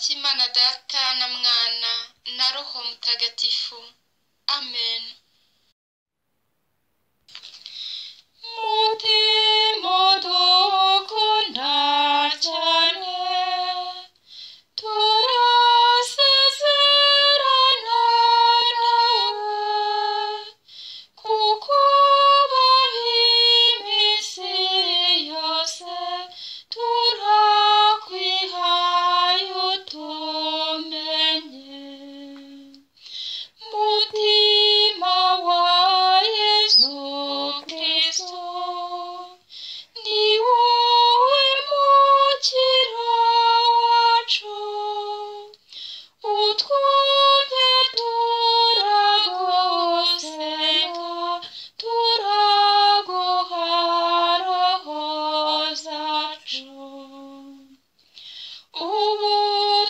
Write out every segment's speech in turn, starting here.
cy'imana data na mwana na roho mutagatifu amen mutima dukunda cyane turasezerana nawe kuko babizi yose turakwihaye utumenye mutima wa yezu kristo ni wowe mukira wacu utwumve turaguseka turaguha roho zacu ubu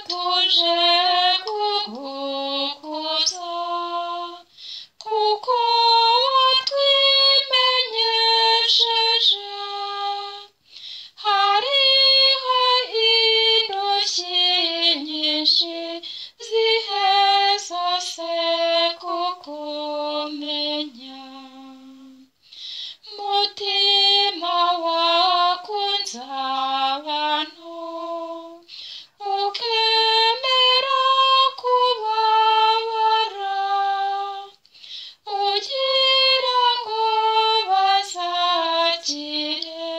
tuje kugukuza kuko watwimenyesheje hariho intoki nyinshi ziheza se kukumenya mutima wakunze abantu ukemera kubabara ugira ngo bazakire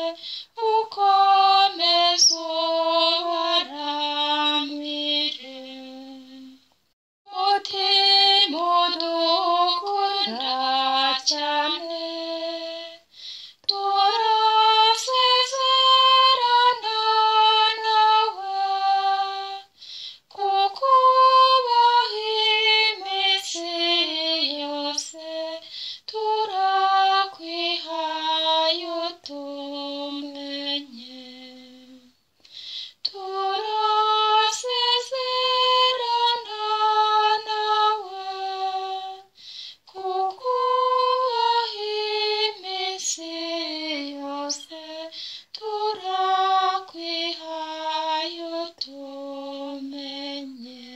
ukomeze ubaramire mutima udukunda cyane turasezerana nawe kukubaha iminsi yose turakwihaye utumenye turasezerana nawe kukubaha iminsi yose turakwihaye utumenye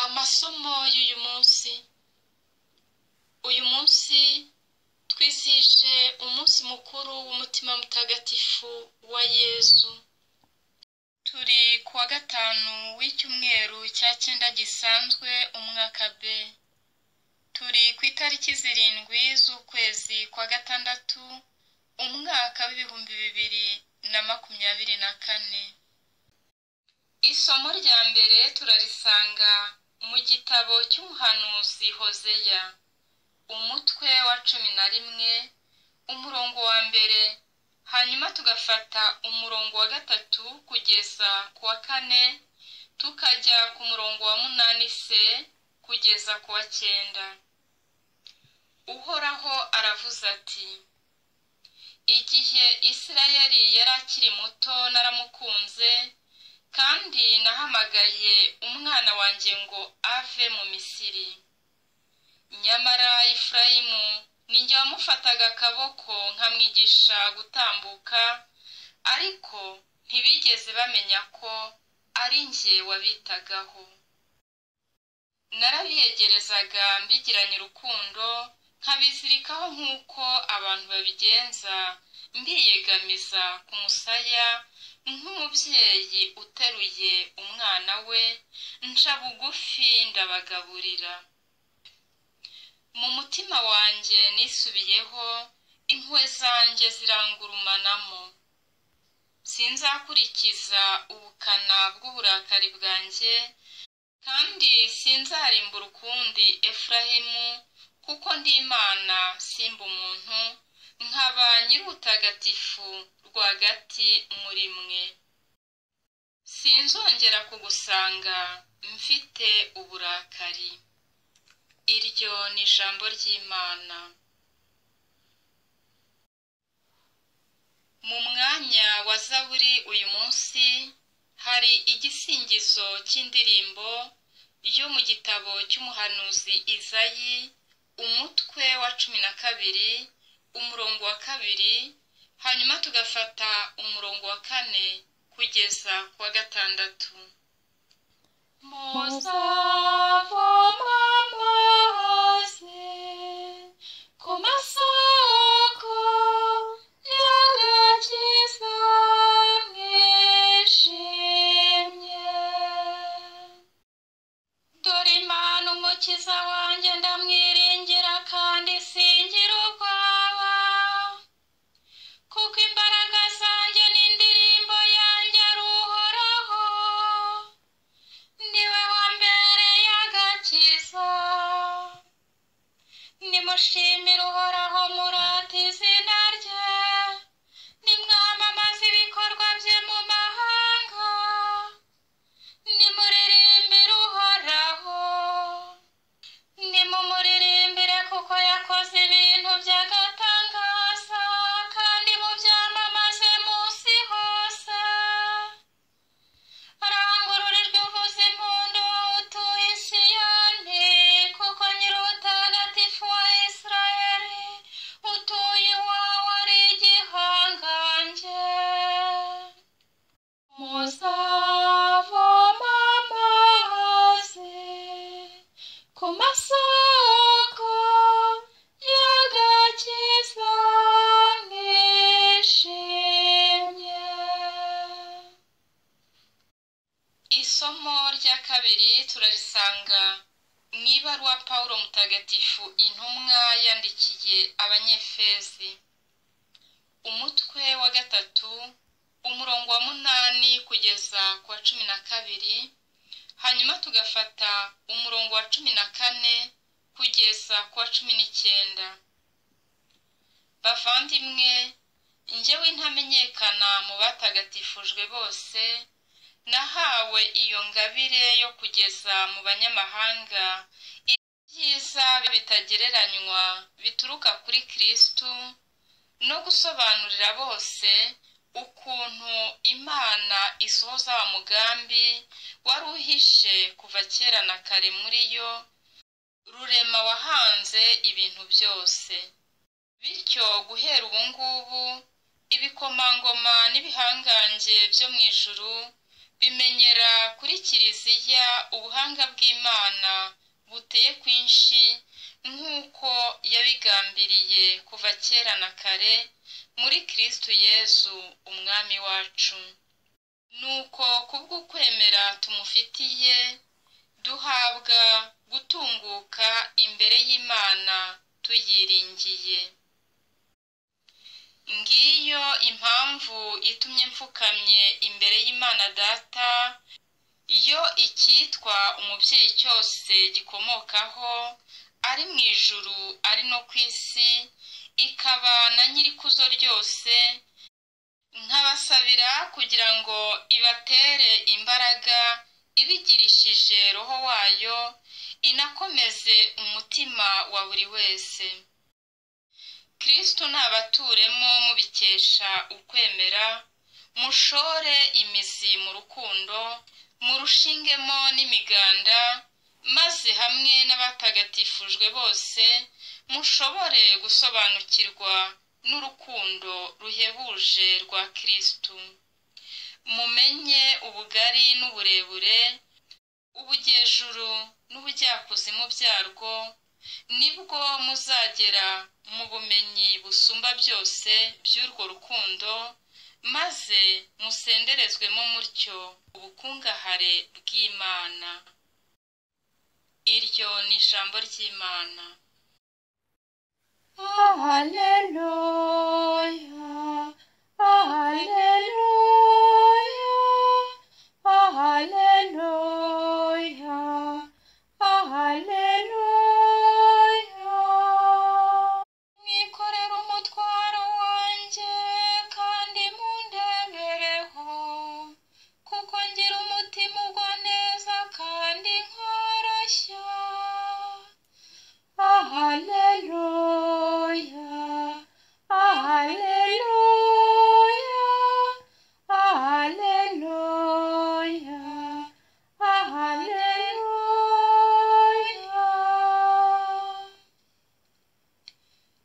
amasomo y'uyu munsi uyu munsi twizije umunsi mukuru w'umutima mutagatifu wa yezu turi ku wa gatanu w'icyumweru cya cyenda gisanzwe umwaka b turi ku itariki zirindwi z'ukwezi kwa gatandatu umwaka w'ibihumbi bibiri na makumyabiri na kane isomo rya mbere turarisanga mu gitabo cy'umuhanuzi hozeya umutwe wa cumi na rimwe umurongo wa mbere hanyuma tugafata umurongo wa gatatu kugeza ku wa kane tukajya ku murongo wa munani se kugeza ku wa cyenda uhoraho aravuze ati igihe isirayeli yari akiri muto naramukunze kandi nahamagaye umwana wanjye ngo ave mu misiri nyamara efurayimu ninjye wamufataga akaboko nkamwigisha gutambuka ariko ntibigeze bamenya ko ari njye wabitagaho narabiyegerezaga mbigiranye urukundo nkabizirikaho nk'uko abantu babigenza mbiyegamiza ku musaya nk'umubyeyi uteruye umwana we nca bugufi ndabagaburira mu mutima wanjye nisubiyeho impuhwe zanjye zirangurumanamo sinzakurikiza ubukana bw'uburakari bwanjye kandi sinzarimbura ukundi efurahimu kuko ndi imana simba umuntu nkaba nyir'ubutagatifu rwagati muri mwe sinzongera kugusanga mfite uburakari iryo ni ijambo ry'imana mu mwanya wa zaburi uyu munsi hari igisingizo cy'indirimbo yo mu gitabo cy'umuhanuzi izayi umutwe wa cumi na kabiri umurongo wa kabiri hanyuma tugafata umurongo wa kane kugeza ku wa gatandatu muzavoma amazi ku masoko y'agakiza mwishimye dore imana umukiza wanjye ndamwiringira kandi singira ubwoba kuko imbaraga zanjye n'indirimbo yanjye ari uhoraho niwe wa mbere y'agakiza nimushimire uhoraho murata izina rye nimwamamaze ibikorwa bye mu mahanga nimuririmbire uhoraho nimumuririmbire kuko yakoze ibintu by'agatangaza kandi mubyamamaze munsi hose arangurura ijwi uvuza impundu wowe utuye i siyoni kuko nyir'ubutagatifu wa isirayeli utuye iwawe ari igihangange muzavoma amazi ku masoko y'agakiza mwishimye isomo rya kabiri turarisanga mu ibaruwa pawulo mutagatifu intumwa yandikiye abanyefezi umutwe wa gatatu umurongo wa munani kugeza ku wa cumi na kabiri hanyuma tugafata umurongo wa cumi na kane kugeza ku wa cumi n'icyenda bavandimwe njyewe ntamenyekana mu batagatifujwe bose nahawe iyo ngabire yo kugeza mu banyamahanga ibyiza bitagereranywa bituruka kuri kristu no gusobanurira bose ukuntu imana isohoza wa mugambi wari uhishe kuva kera na kare muri yo rurema wahanze ibintu byose bityo guhera ubu ngubu ibikomangoma n'ibihangange byo mu ijuru bimenyera kuri kiliziya ubuhanga bw'imana buteye kwinshi nk'uko yabigambiriye kuva kera na kare muri kristu yezu umwami wacu nuko kubw'ukwemera tumufitiye duhabwa gutunguka imbere y'imana tuyiringiye ngiyo impamvu itumye mfukamye imbere y'imana data iyo icyitwa umubyeyi cyose gikomokaho ari mu ijuru ari no ku isi ikaba na nyirikuzo ryose nkabasabira kugira ngo ibatere imbaraga ibigirishije roho wayo inakomeze umutima wa buri wese kristu ntabaturemo mubikesha ukwemera mushore imizi mu rukundo murushingemo n'imiganda maze hamwe n'abatagatifujwe bose mushobore gusobanukirwa n'urukundo ruhebuje rwa kristu mumenye ubugari n'uburebure ubujyejuru n'ubujyakuzimu byarwo nibwo muzagera mu bumenyi busumba byose by'urwo rukundo maze musenderezwemo mutyo ubukungahare bw'imana iryo ni ijambo ry'imana Hallelujah, Hallelujah, Hallelujah, Hallelujah. mwikorere umutwaro wanjye kandi mundemereho kuko ngira umutima ugwa neza kandi nkoroshya Hallelujah, Hallelujah, Hallelujah, Hallelujah.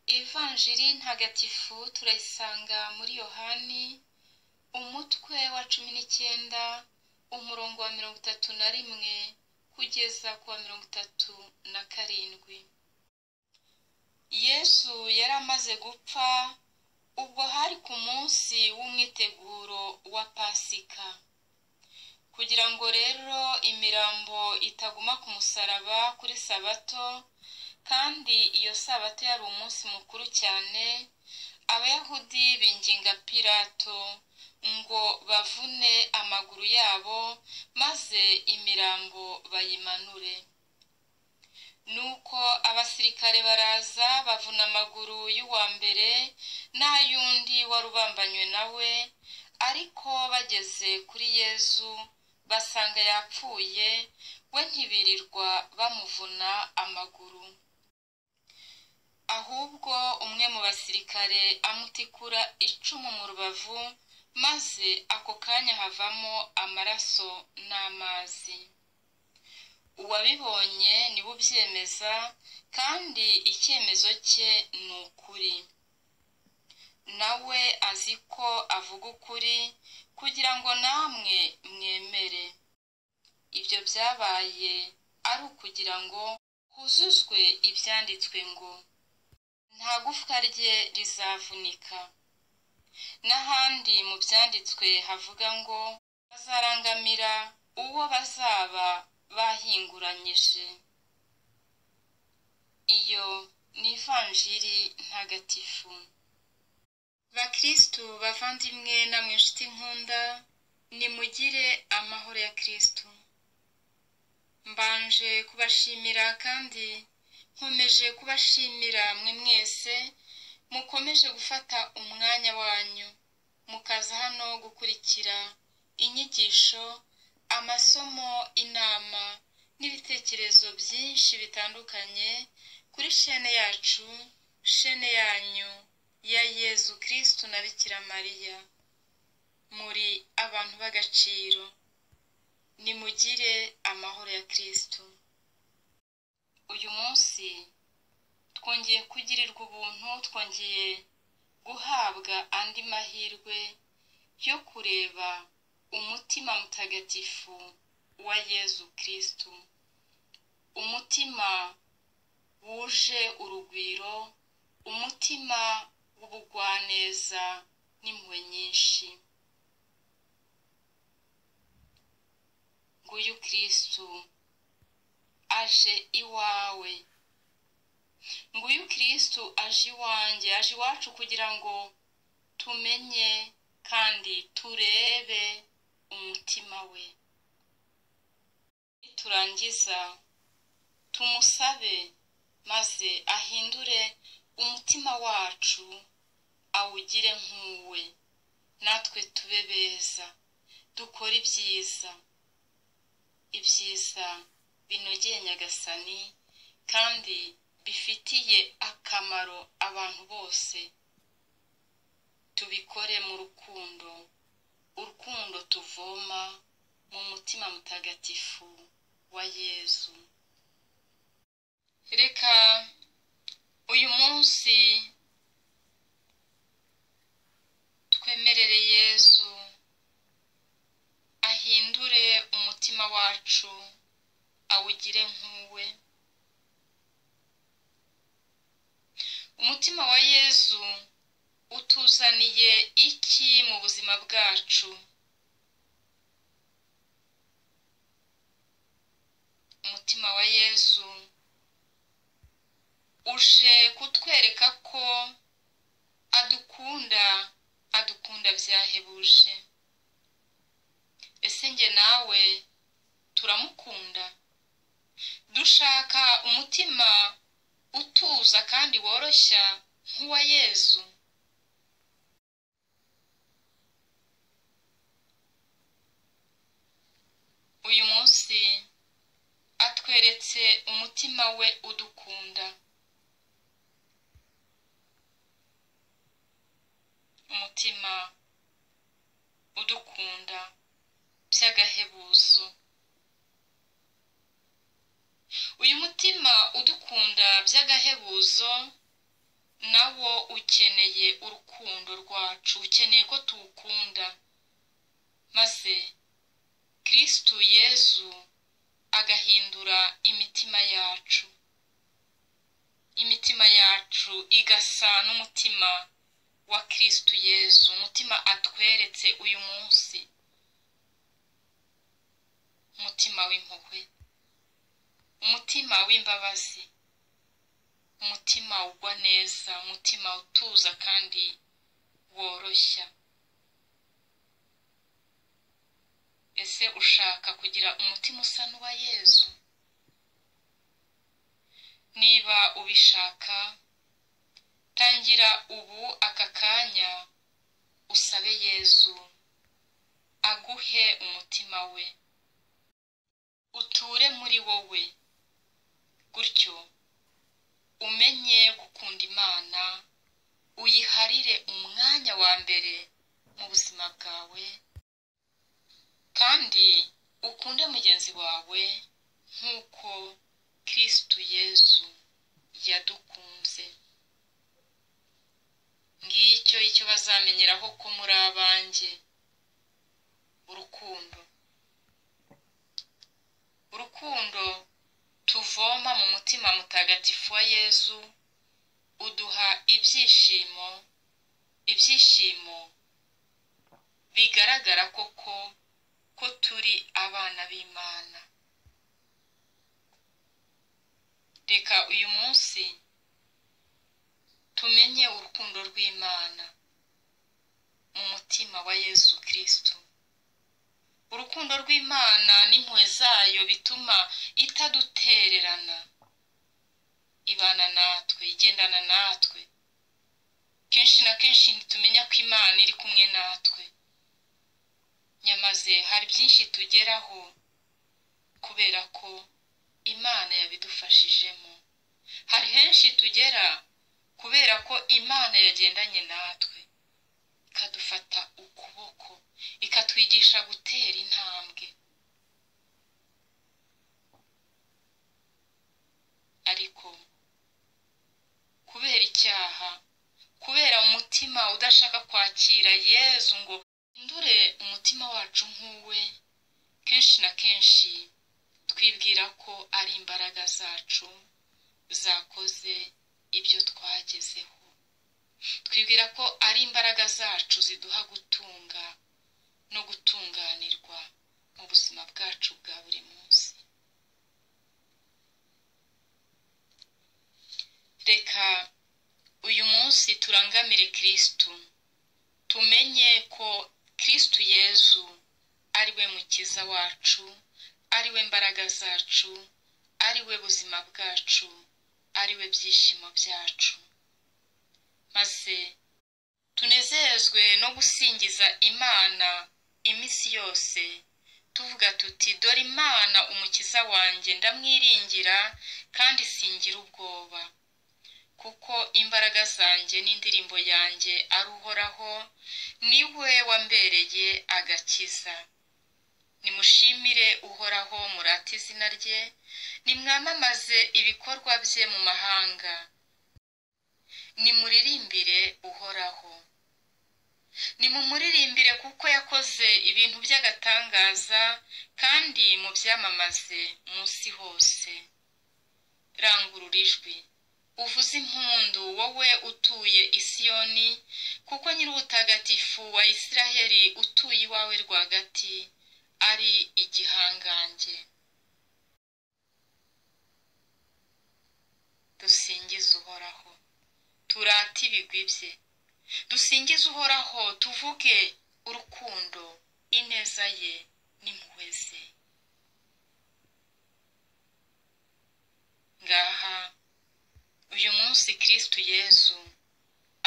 Evanjiri ntagatifu turayisanga muri Yohani umutwe wa cumi n'icyenda umurongo wa mirongo itatu na rimwe kugeza ku wa mirongo itatu na karindwi yesu yari amaze gupfa ubwo hari ku munsi w'umwiteguro wa pasika kugira ngo rero imirambo itaguma ku musaraba kuri sabato kandi iyo sabato yari umunsi mukuru cyane abayahudi binginga pilato ngo bavune amaguru yabo maze imirambo bayimanure nuko abasirikare baraza bavuna amaguru y'uwa mbere n'ay'undi wari ubambanywe nawe ariko bageze kuri yezu basanga yapfuye we ntibirirwa bamuvuna amaguru ahubwo umwe mu basirikare amutikura icumu mu rubavu maze ako kanya havamo amaraso n'amazi uwabibonye niwe ubyemeza kandi icyemezo cye ni ukuri nawe azi ko avuga ukuri kugira ngo namwe mwemere ibyo byabaye ari ukugira ngo huzuzwe ibyanditswe ngo nta gufwa rye rizavunika n'ahandi mu byanditswe havuga ngo bazarangamira uwo bazaba bahinguranyije iyo ni ivanjiri ntagatifu bakirisitu bavandimwe namwe inshuti nkunda nimugire amahoro ya kirisitu mbanje kubashimira kandi nkomeje kubashimira mwe mwese mukomeje gufata umwanya wanyu mukaza hano gukurikira inyigisho amasomo inama n'ibitekerezo byinshi bitandukanye kuri shene yacu shene yanyu ya yezu kirisitu na bikira mariya muri abantu b'agaciro nimugire amahoro ya kirisitu uyu munsi twongeye kugirirwa ubuntu twongeye guhabwa andi mahirwe yo kureba umutima mutagatifu wa yezu kirisitu umutima wuje urugwiro umutima w'ubugwaneza n'impuhwe nyinshi nguyu kirisitu aje iwawe nguyu kirisitu aje iwanjye aje iwacu kugira ngo tumenye kandi turebe umutima we niturangiza tumusabe maze ahindure umutima wacu awugire nk'uwe natwe tube beza dukore ibyiza ibyiza binogeye nyagasani kandi bifitiye akamaro abantu bose tubikore mu rukundo urukundo tuvoma mu mutima mutagatifu wa yezu reka uyu munsi twemerere yezu ahindure umutima wacu awugire nk'uwe umutima wa yezu utuzaniye iki mu buzima bwacu umutima wa yezu uje kutwereka ko adukunda adukunda byahebuje ese njye nawe turamukunda dushaka umutima utuza kandi woroshya nk'uwa yezu uyu munsi atweretse umutima we udukunda umutima udukunda by'agahebuzo uyu mutima udukunda by'agahebuzo nawo ukeneye urukundo rwacu ukeneye ko tuwukunda maze kirisitu yezu agahindura imitima yacu imitima yacu igasa n'umutima wa kirisitu yezu umutima atweretse uyu munsi umutima w'impuhwe umutima w'imbabazi umutima ugwa neza umutima utuza kandi woroshya ese ushaka kugira umutima usa n'uwa yezu niba ubishaka tangira ubu aka kanya usabe yezu aguhe umutima we uture muri wowe gutyo umenye gukunda imana uyiharire umwanya wa mbere mu buzima bwawe kandi ukunde mugenzi wawe nk'uko kirisitu yezu yadukunze ngicyo icyo bazamenyeraho ko muri abanjye urukundo urukundo tuvoma mu mutima mutagatifu wa yezu uduha ibyishimo ibyishimo bigaragara koko ko turi abana b'imana reka uyu munsi tumenye urukundo rw'imana mu mutima wa yezu kirisitu urukundo rw'imana n'impuhwe zayo bituma itadutererana ibana natwe igendana natwe kenshi na kenshi ntitumenya ko imana iri kumwe natwe nyamaze hari byinshi tugeraho kubera ko imana yabidufashijemo hari henshi tugera kubera ko imana yagendanye natwe ikadufata ukuboko ikatwigisha gutera intambwe ariko kubera icyaha kubera umutima udashaka kwakira yezu ngo ndure umutima wacu nk'uwe kenshi na kenshi twibwira ko ari imbaraga zacu zakoze ibyo twagezeho twibwira ko ari imbaraga zacu ziduha gutunga no gutunganirwa mu buzima bwacu bwa buri munsi reka uyu munsi turangamire kirisitu tumenye ko kirisitu yezu ari we mukiza wacu ari we mbaraga zacu ari we buzima bwacu ari we byishimo byacu maze tunezezwe no gusingiza imana iminsi yose tuvuga tuti dore imana umukiza wanjye ndamwiringira kandi singira ubwoba kuko imbaraga zanjye n'indirimbo yanjye ari uhoraho niwe wambereye agakiza nimushimire uhoraho murate izina rye nimwamamaze ibikorwa bye mu mahanga nimuririmbire uhoraho nimumuririmbire kuko yakoze ibintu by'agatangaza kandi mubyamamaze munsi hose rangurura ijwi uvuze impundu wowe utuye isiyoni kuko nyir'ubutagatifu wa isiraheli utuye iwawe rwagati ari igihangange dusingize uhoraho turate ibigwi bye dusingize uhoraho tuvuge urukundo ineza ye n'impuhwe ze ngaha uyu munsi kirisitu yezu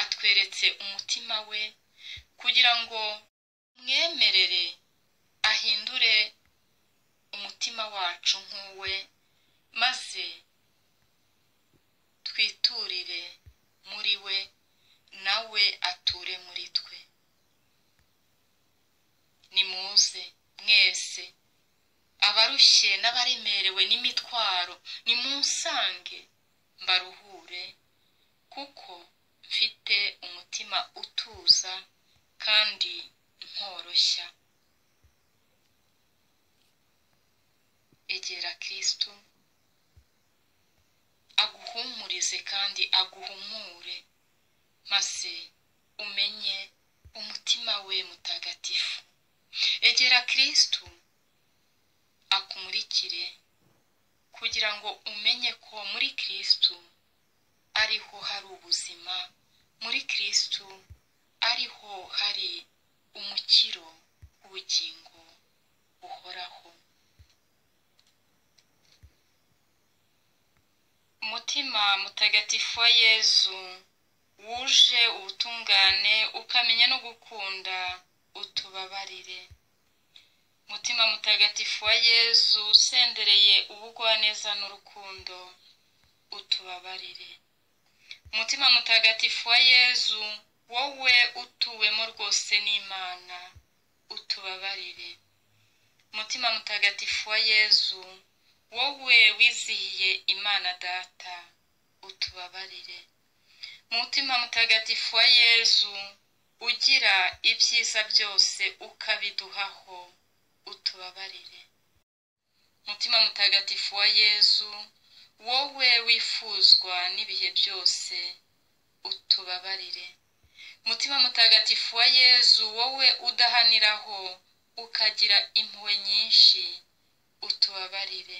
atweretse umutima we kugira ngo mwemerere ahindure umutima wacu nk'uwe maze twiturire muri we nawe ature muri twe nimuze mwese abarushye n'abaremerewe n'imitwaro nimunsange mbaruhure kuko mfite umutima utuza kandi nkoroshya egera kirisitu aguhumurize kandi aguhumure maze umenye umutima we mutagatifu egera kirisitu akumurikire kugira ngo umenye ko muri kirisitu ariho hari ubuzima muri kirisitu ariho hari umukiro w'ubugingo buhoraho umutima mutagatifu wa yezu wuje ubutungane ukamenya no gukunda utubabarire mutima mutagatifu wa yezu usendereye ubugwaneza n'urukundo utubabarire mutima mutagatifu wa yezu wowe utuwemo rwose n'imana utubabarire mutima mutagatifu wa yezu wowe wizihiye imana data utubabarire mutima mutagatifu wa yezu ugira ibyiza byose ukabiduhaho utubabarire mutima mutagatifu wa yezu wowe wifuzwa n'ibihe byose utubabarire mutima mutagatifu wa yezu wowe udahaniraho ukagira impuhwe nyinshi utubabarire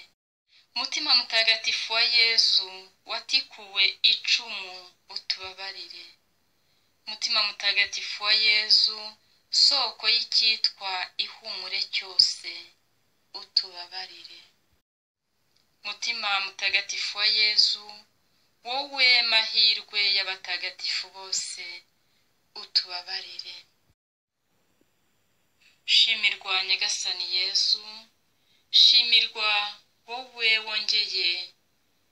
mutima mutagatifu wa yezu watikuwe icumu utubabarire mutima mutagatifu wa yezu soko y'icyitwa ihumure cyose utubabarire mutima mutagatifu wa yezu wowe mahirwe y'abatagatifu bose utubabarire shimirwa nyagasani yezu shimirwa wowe wongeye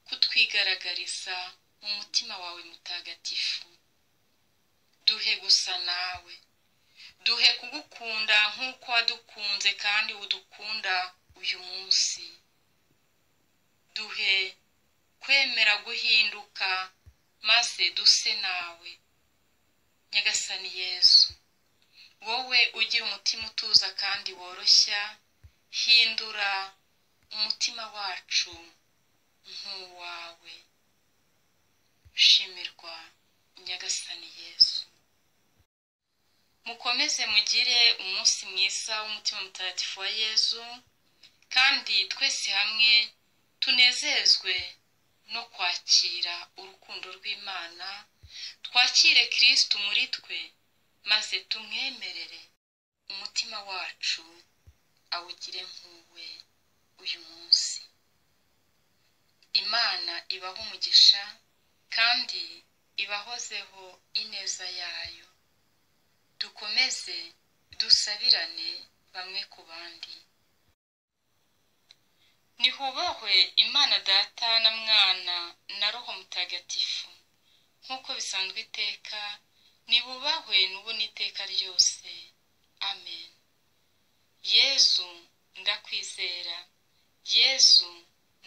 kutwigaragariza mu mutima wawe mutagatifu duhe gusa nawe duhe kugukunda nk'uko wadukunze kandi udukunda uyu munsi duhe kwemera guhinduka maze duse nawe nyagasani yezu wowe ugira umutima utuza kandi woroshya hindura umutima wacu nk'uwawe shimirwa nyagasani yesu mukomeze mugire umunsi mwiza w'umutima mutagatifu wa yezu kandi twese hamwe tunezezwe no kwakira urukundo rw'imana twakire kirisitu muri twe maze tumwemerere umutima wacu awugire nk'uwe uyu munsi imana ibaho umugisha kandi ibahozeho ineza yayo dukomeze dusabirane bamwe ku bandi nihubahwe imana data na mwana na roho mutagatifu nk'uko bisanzwe iteka nibubahwe n'ubu n'iteka ryose amen yezu ndakwizera yezu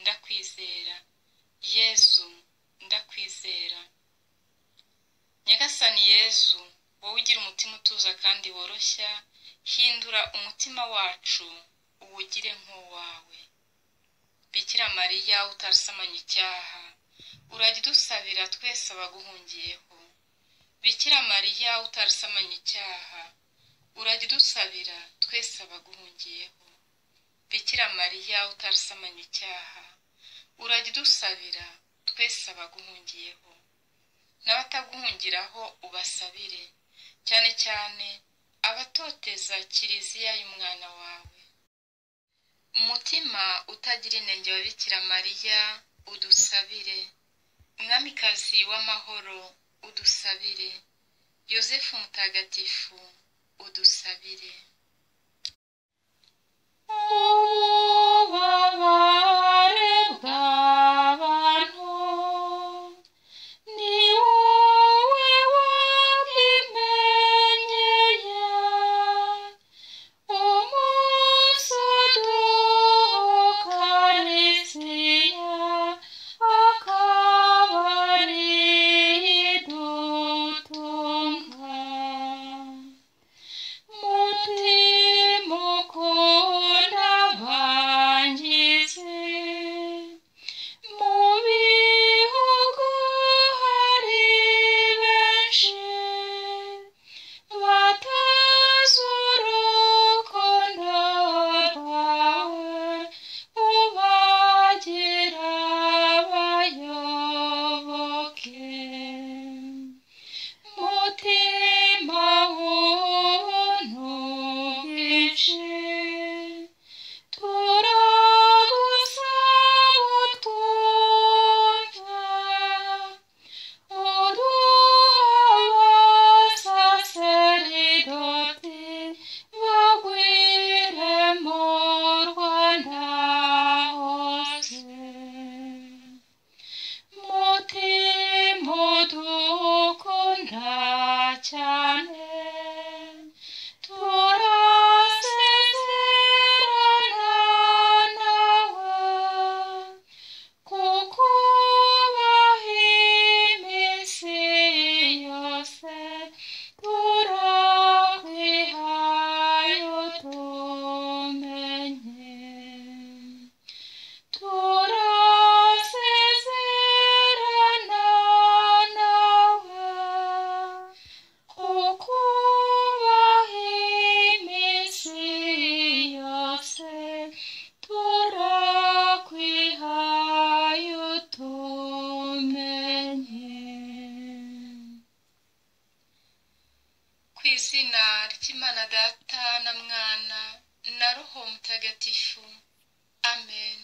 ndakwizera yezu ndakwizera nyagasani yezu wowe ugira umutima utuza kandi woroshya hindura umutima wacu uwugire nk'uwawe bikira mariya utasamanya icyaha urajya udusabira twese abaguhungiyeho bikira mariya utarisamanya icyaha urajya udusabira twese abaguhungiyeho bikira mariya utarisamanya icyaha urajya udusabira twese abaguhungiyeho n'abataguhungiraho ubasabire cyane cyane abatoteza kiliziya y'umwana wawe umutima utagira inenge wa bikira mariya udusabire umwamikazi w'amahoro udusabire yosefu mutagatifu udusabire ububabare bw'abantu ni wowe wabwimenyeye umusudukarisiya akaba ari dutunga mutima imana data na mwana na roho mutagatifu amen